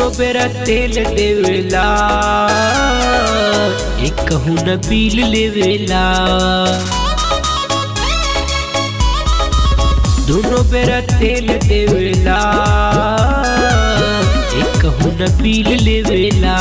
दोनों बेरा तेल देवेला एक कहूँ न बिल लेवेला दोनों बेरा तेल देवेला एक कहूँ न बिल लेवेला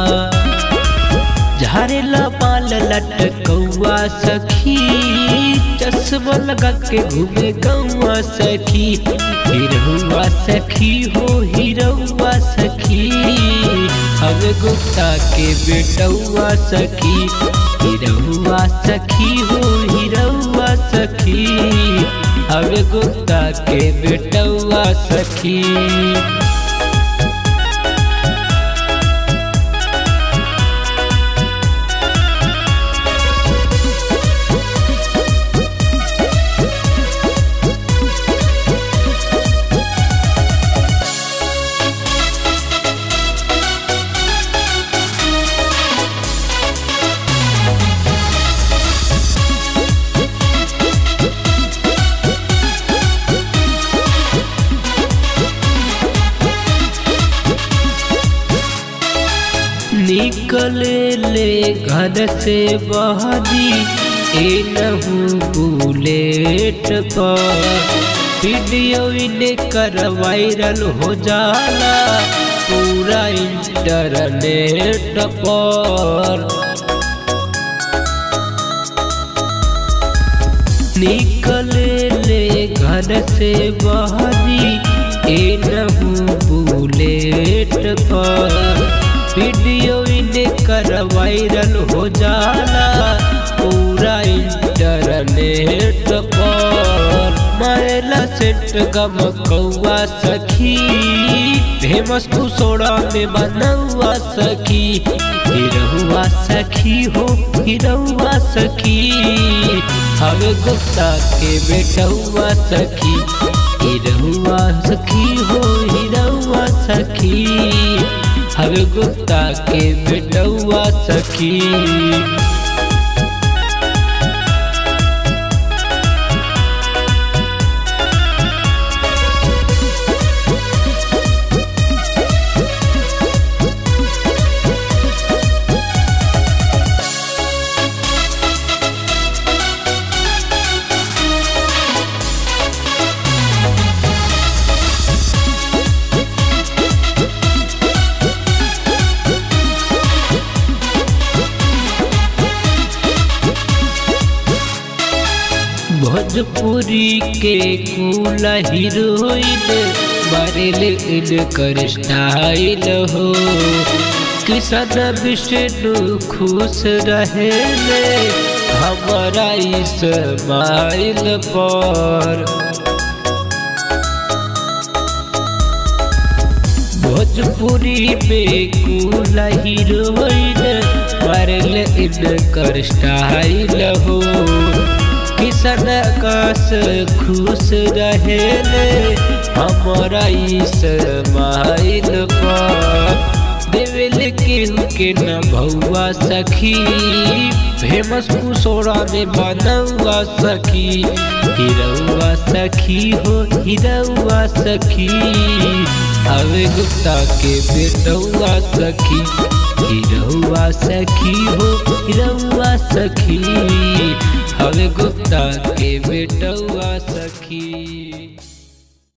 झारेला बाल लटकौआ सखी चश्मा लगा के घूमे गौआ सखी हिरहुआ सखी हो हिरहुआ सखी हवे गुप्ता के बेटौआ सखी हिरहुआ सखी हो हिरहुआ सखी हवे गुप्ता के बेटौआ सखी निकले ले घर से बहरी ए नहू बुलेट पर वीडियो कर वायरल हो जाला पूरा इंटरनेट पर निकले ले घर से बहरी ए नहू बुलेट पर वीडियो कर वायरल हो जाला पूरा इंटरनेट पर मारेला सेट गम कौआ सखी फेमस कुसोड़ा में बनौआ सखी हिरहुआ सखी हो हिरहुआ सखी हवे गुप्ता के बेटहुआ सखी हिरहुआ सखी हो हिरहुआ सखी हवे गुप्ता के बेटौआ सखी भोजपुरी के कूल हीरोइन बरेल इनकर स्टाइल हो किसान विष्णु खुश रहे हमारा इस्माइल पर भोजपुरी में कूल हीरोइन बरेल इनकर स्टाइल हो किसन आकाश खुश रहे हमारा इस्माइल पर देवेल केहू के न भौआ सखी फेमस कुसोड़ा में बनौआ सखी हिरौआ सखी हो हिरौआ सखी हवे गुप्ता के बेटौआ सखी हिरौआ सखी हो हिरौआ सखी हवे गुप्ता के बेटौआ सखी